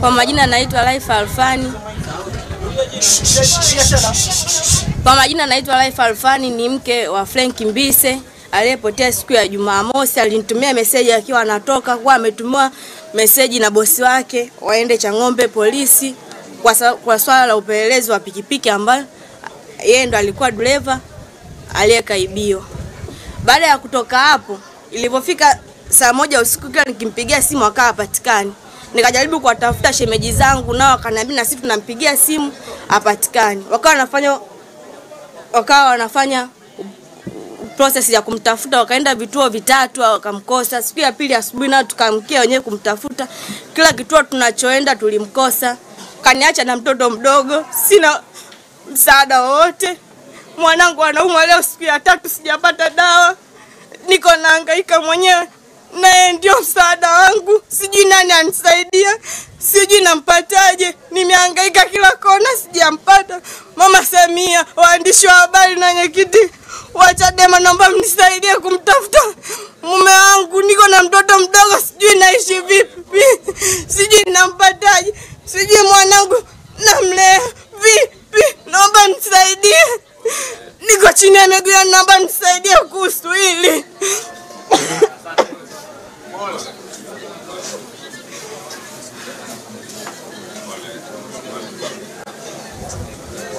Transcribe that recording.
Kwa majina naitwa Laifa Alfani. Kwa majina naitwa Laifa Alfani, ni mke wa Frank Mbise aliyepotea siku ya Jumamosi. Alinitumia meseji akiwa anatoka, kwa ametumiwa meseji na bosi wake waende Chang'ombe polisi kwa, sa, kwa swala la upelelezi wa pikipiki ambayo yeye ndo alikuwa dereva aliyekaibiwa. Baada ya kutoka hapo, ilivyofika saa moja usiku, kila nikimpigia simu akawa hapatikani. Nikajaribu kuwatafuta shemeji zangu, nao wakaniambia na sisi tunampigia simu hapatikani. Wakawa wanafanya wakawa wanafanya process ya kumtafuta, wakaenda vituo vitatu wakamkosa. Siku ya pili asubuhi nao tukamkia wenyewe kumtafuta, kila kituo tunachoenda tulimkosa. Kaniacha na mtoto mdogo, sina msaada wowote. Mwanangu anaumwa leo siku ya tatu, sijapata dawa, niko nahangaika mwenyewe, naye ndio msaada wangu. Sijui nani anisaidia, sijui nampataje. Nimehangaika kila kona, sijampata. Mama Samia, waandishi wa habari na wenyekiti wa Chadema, naomba mnisaidie kumtafuta mume wangu. Niko na mtoto mdogo, sijui naishi vipi, sijui nampataje, sijui mwanangu namlea vipi. Naomba mnisaidie, niko chini ya miguu yenu, naomba mnisaidie kuhusu hili.